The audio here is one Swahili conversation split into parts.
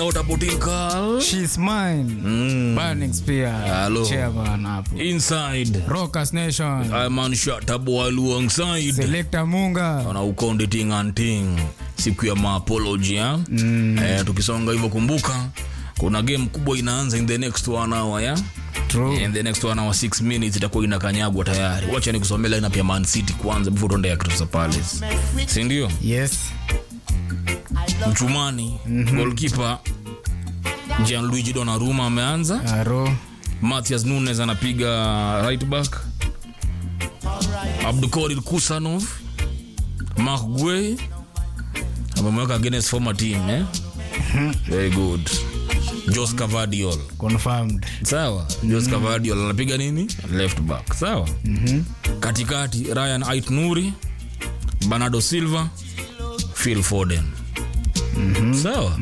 out a boutique call. She's mine. Mm. Burning Spear. Hello. Chairman hapo. Inside. Rockers Nation. I'm on Shatabu alongside. Selector Munga. Ona ukonde ting and ting. Siku ya maapology ya. Mm. Eh, tukisonga hivyo kumbuka kuna game kubwa inaanza in the next one hour ya. True. In the next one hour 6 minutes itakuwa inakanyagwa tayari. Wacha nikusomee lineup ya Man City kwanza before tuende ya Crystal Palace. Si ndio? Yes. Mchumani, goalkeeper Gianluigi Donnarumma ameanza. Aro. Matthias Nunes anapiga right back. Abdukorir Kusanov, Mark Guay amemweka against former team eh? Very good. Jos Cavadiol. Confirmed. Sawa. Jos Cavadiol anapiga nini? Left back. Sawa. Katikati Ryan Ait Nuri, Bernardo Silva, Phil Foden. Sawa.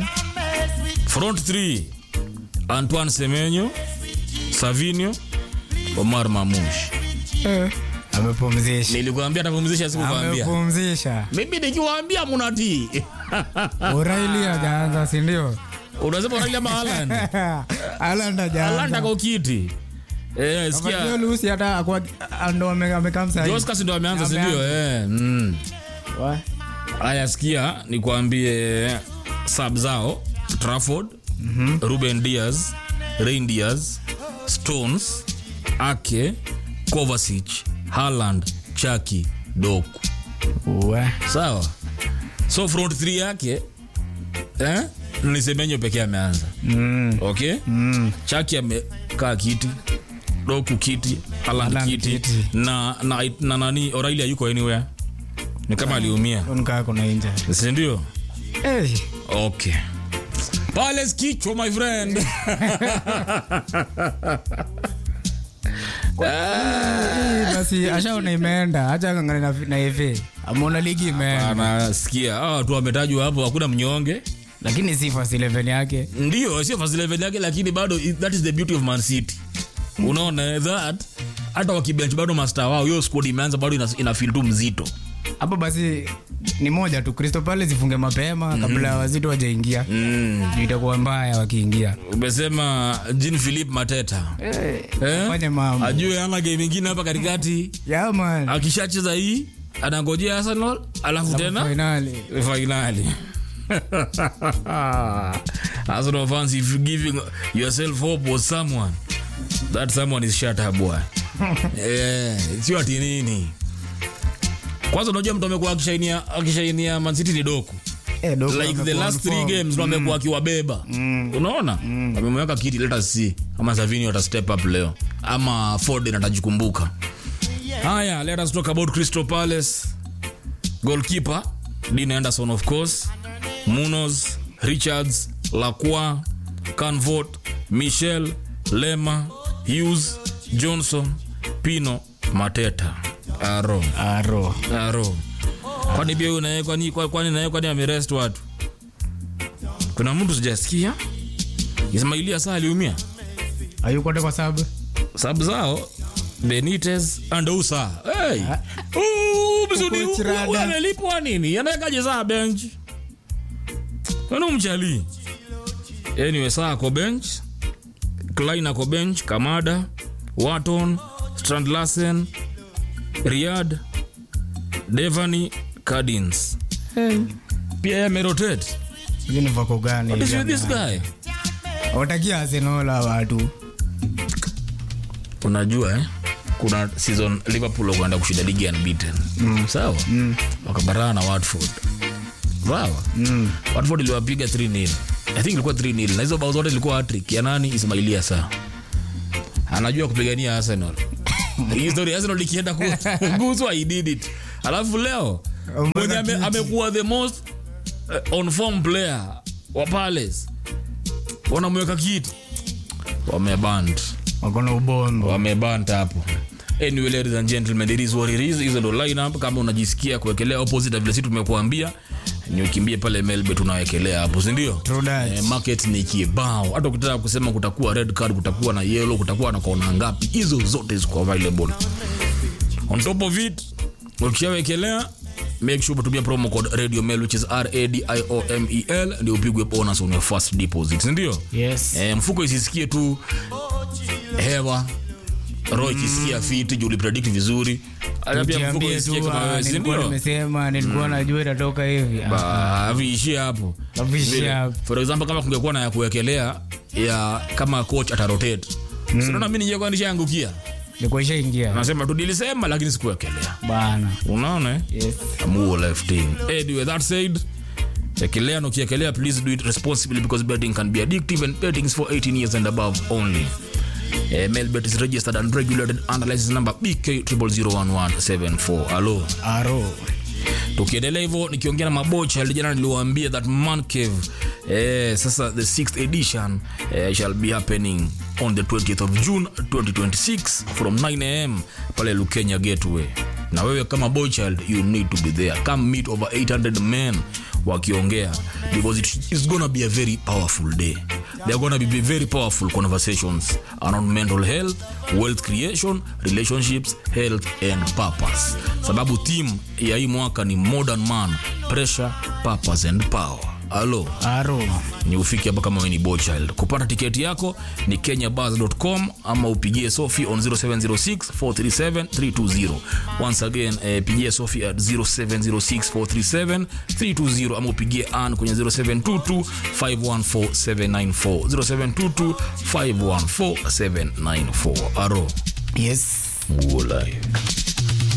Front 3 Antoine Semenyo, Savinho, Omar Mamush. Eh. Amepumzisha. Nilikwambia atapumzisha sikukwambia. Amepumzisha. Mimi nikiwaambia munatii. O'Reilly hajaanza, si ndio? Unasema unalia Haaland. Haaland hajaanza. Haaland ako kiti. Eh, Kama sikia. sio Lucy hata akwa ndo ame- amekaa msahii. Joscas ndo ameanza si Ameanza. ndio? Eh. Mm. Wa- Haya sikia nikwambie sub zao Trafford, Ruben Diaz, Rein Diaz, Stones, Ake, Kovacic, Haaland, Chaki, Doku. Wa. Sawa. So front 3 yake eh? Ni Semenyo pekee ameanza. Mm. Okay? Mm. Chaki amekaa kiti, Doku kiti, Haaland Haaland kiti, kiti. na na na nani O'Reilly hayuko anywhere. Ni kama aliumia. Nikaa kuna inja. Si ndio? Eh. Okay. Palace kichwa my friend. Eh, basi ashaona imeenda acha ngangana na, na FA ameona ligi imeenda Anasikia hawa watu wametajwa hapo, hakuna mnyonge. lakini si first 11 yake Ndio, sio first 11 yake, lakini bado it- that is the beauty of Man City. Unaona that hata wakibench bado master wao, hiyo squad imeanza bado ina, ina feel tu mzito. hapo basi ni moja tu Crystal Palace ifunge mapema kabla ya wazito wajaingia Mm. Ndio itakuwa mbaya wakiingia Umesema Jean Philippe Mateta. eh, Eh? fanye mambo Ajue ana game ingine hapa katikati. yeah man Akishacheza hii anangojea Arsenal, alafu tena finali finally Arsenal fans if you giving yourself hope was someone that someone is shut up boy yeah, sio ati nini kwanza unajua mtu amekuwa akishainia akishainia Man City ni doku eh dogo like the amekuwa last on three form. games ndo amekuwa akiwabeba unaona amemweka kiti let us see ama Savinho ata step up leo ama Foden atajikumbuka haya let us talk about Crystal Palace goalkeeper Dean Anderson of course Munoz Richards Lacroix Canvot Michel Lema Hughes Johnson Pino Mateta Aro aro Aro. Kwani pia unaye kwani kwa- kwani naye kwani amerest watu? Kuna mtu sijasikia. Ismailia saa aliumia. hayuko hata kwa sababu Sababu zao Benitez and Usa. Hey. Uh, mzuri Coach Rada. huyu analipwa nini? Anawekaje saa bench? Kwani umchali? Anyway, saa ako bench. Klein ako bench, Kamada, Watton, Strand Larsen, Riyad, Devani, Cardins. Pia yeye amerotate. hiyo ni vako gani What is hizi with this ama- guy? watakia Arsenal hawa watu Unajua eh? Kuna season Liverpool wakaenda kushinda ligi unbeaten. Mm. Sawa? Mm. Wakabarana na Watford. Sawa? Mm. Watford iliwapiga 3-0. I think ilikuwa 3-0. Na hizo bao zote ilikuwa hat-trick ya nani? Ismailia saa. Anajua kupigania Arsenal. Hii story Arsenal ikienda kuguswa he did it. Alafu leo mwenye ame- amekuwa the most uh, on form player wa Palace. Wanamweka kiti. Wameband wakona ubombo wamebanta hapo anyway ladies and gentlemen it is what it is hizo ndo lineup kama unajisikia kuwekelea opposite vile sisi tumekuambia ni ukimbie pale melbe tunawekelea hapo si ndio True that. eh, market ni kibao hata ukitaka kusema kutakuwa red card kutakuwa na yellow kutakuwa na kona ngapi hizo zote ziko available on top of it ukishawekelea make sure umetumia promo code radio mail which is radiomel ndio upigwe bonus on your first deposit sindio yes eh, mfuko isisikie tu hewa roho ikisikia fiti juu ulipredict vizuri Hata pia mfuko Jiambie isikie tu kama ah, wewe, si nilikuwa ndio? nimesema nilikuwa najua itatoka hivi Ah, Ba, viishie hapo Viishie Vile. hapo. for example kama kungekuwa na ya kuwekelea ya kama coach atarotate mm. sinaona mi nijekuwa nishaangukia ilikuwa ishaingia nasema tu nilisema lakini sikuwekelea bana unaona eh? yes Amuo left team. Anyway, that said, ekelea na ukiekelea please do it responsibly because betting can be addictive and betting is for 18 years and above only. Uh, Melbet is registered and regulated under license number BK 0001174. Hello. aro tukiendelea hivyo nikiongea na mabocha jana niliwaambia that man cave eh, sasa the sixth edition eh, shall be happening on the 20th of june 2026 from 9 am pale lukenya gateway na wewe kama boy child you need to be there come meet over 800 men wakiongea because it is gonna be a very powerful day there are gonna be very powerful conversations around mental health wealth creation relationships health and purpose sababu theme ya hii mwaka ni modern man pressure purpose and power alo aro ni ufike hapa kama we ni bochild kupata tiketi yako ni kenyabars.com ama upigie sofi on 0706 437 320 once again eh, pigie sofi at 0706 437 320 ama upigie an kwenye 0722 514 794 0722 514 794 aro yes Uo live